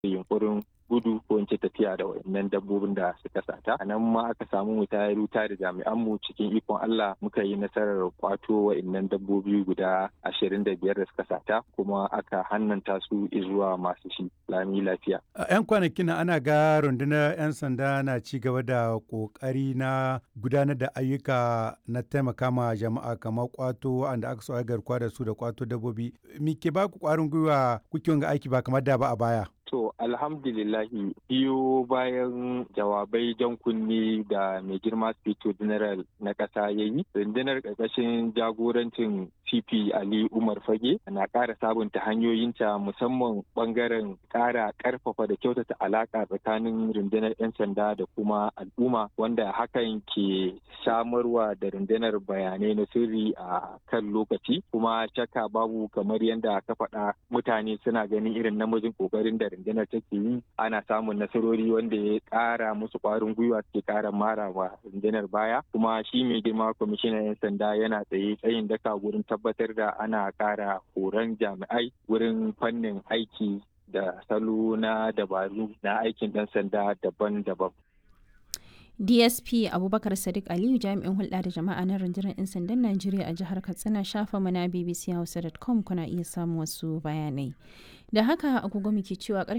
yunkurin gudu ko in ce tafiya da wayannan dabbobin da suka sata a nan ma aka samu mu tayar wuta da jami'an mu cikin ikon Allah muka yi nasarar kwato wayannan dabbobi guda ashirin da biyar da suka sata kuma aka hannanta su zuwa masu shi lami lafiya. A 'yan kwanakin ana ga rundunar 'yan sanda na ci gaba da kokari na gudanar da ayyuka na taimaka ma jama'a kamar kwato wanda aka so garkuwa da su da kwato dabbobi. Me ke ba ku kwarin gwiwa kuke ga aiki ba kamar da ba a baya? To alhamdulillahi biyo bayan jawabai jan kunni da mai girma Spito General na ƙasa ya yi, rundunar ƙarƙashin jagorancin CP Ali Umar Fage na ƙara sabunta hanyoyinta musamman ɓangaren ƙara ƙarfafa da kyautata alaƙa tsakanin rundunar 'yan sanda da kuma al'umma wanda hakan ke samarwa da rundunar bayanai na sirri a kan lokaci kuma shakka babu kamar yadda ka faɗa mutane suna ganin irin namijin ƙoƙarin da rundunar take yi ana samun nasarori wanda ya kara musu kwarin gwiwa suke kara mara wa rundunar baya kuma shi mai girma kwamishinan 'yan sanda yana tsaye tsayin daka wurin tabbatar da ana kara horon jami'ai wurin fannin aiki da salo na dabaru na aikin ɗan sanda daban-daban. dsp abubakar sadiq aliyu jami'in hulɗa da jama'a na rundunar 'yan sandan najeriya a jihar katsina shafa mana bbc hausa.com kuna iya samun wasu bayanai da haka agogo muke cewa karfe